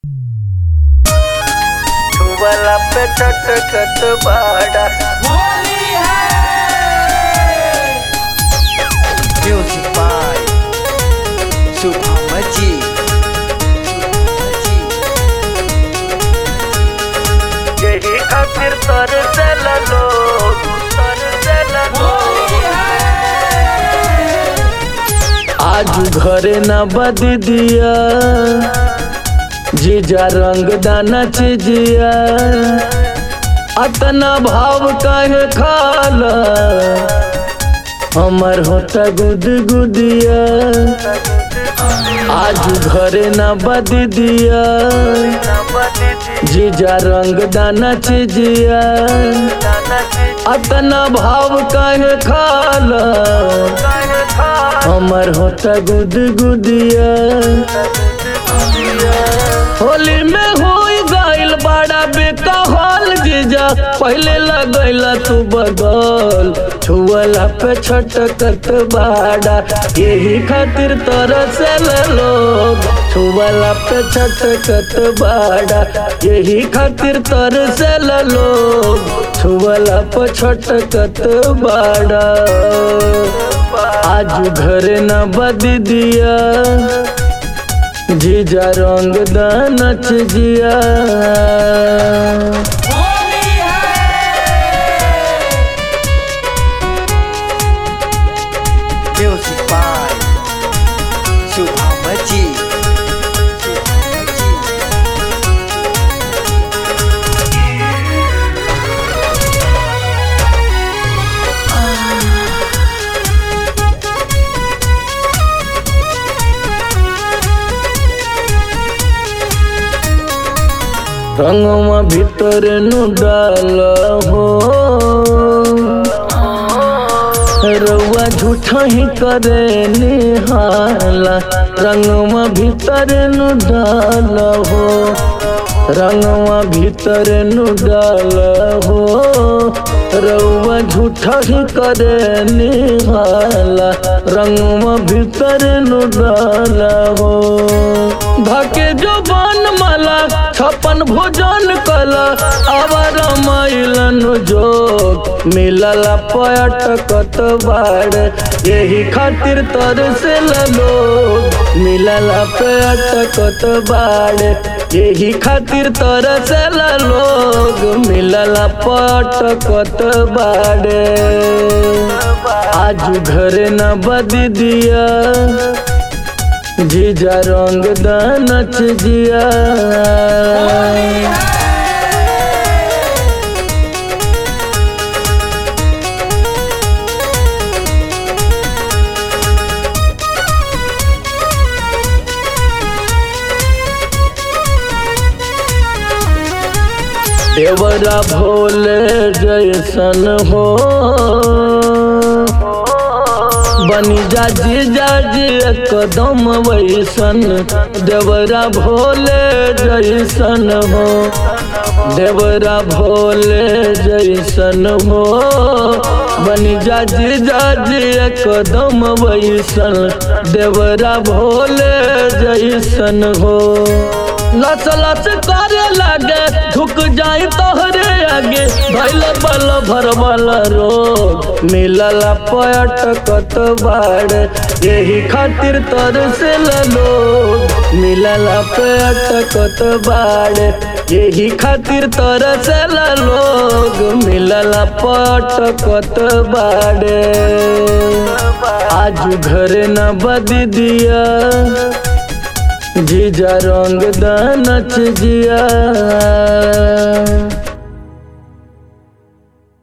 वाला पे चटकत बाड़ा होली है Music by Subhamaji. यही खातिर तर चल लोग तर चल होली है आज घरे न बद दिया जीजा रंग दाना चिजिया अतना भाव काहे खाला हमर होता गुद गुदिया आज घरे न बद दिया जीजा रंग दाना चिजिया अतना भाव काहे खाला हमर होता गुद गुदिया होली में हो गइल बड़ा बेकहल जीजा पहले लगैला तू बगल छुअला पे छटकत बाड़ा यही खातिर तरसल लोग छुअला पे छटकत बाड़ा यही खातिर तरसल लोग छुअला पे छटकत बाड़ा आज घर न बद दिया जीजा रंग दानच जिया होली है Music by Subhamaji. रंगवा भीतर नु डाल हो रउआ झूठा ही करे निहाला रंगवा भीतर नु डाल हो रंगवा भीतर नु डाल हो रउआ झूठा ही करे निहाला रंगवा भीतर नु डाल हो धके जो बन मला छपन भोजन कला आवर मैलन जोग मिलल पटकत बाड़ यही खातिर तर से लोग मिलल पटकत बाड़ यही खातिर तर से लोग मिलल पटकत बाड़े आज घर न बद दिया जीजा रंग दानच जिया देवरा भोले जैसन हो बनी जा जीजा जी एकदम वैसन देवरा भोले जैसन हो देवरा भोले जैसन हो बनी जा जीजा जी एकदम वैसन देवरा भोले जैसन हो लच लच करे लागे झुक जाई तोहरे आगे भैल बल भरबल रोग मिलल पटकत बाड़ यही खातिर तर से लोग मिलल पटकत बाड़ यही खातिर तर से लोग मिलल पटकत बाड़े आज घर न बद दिया जीजा रंग दानच जिया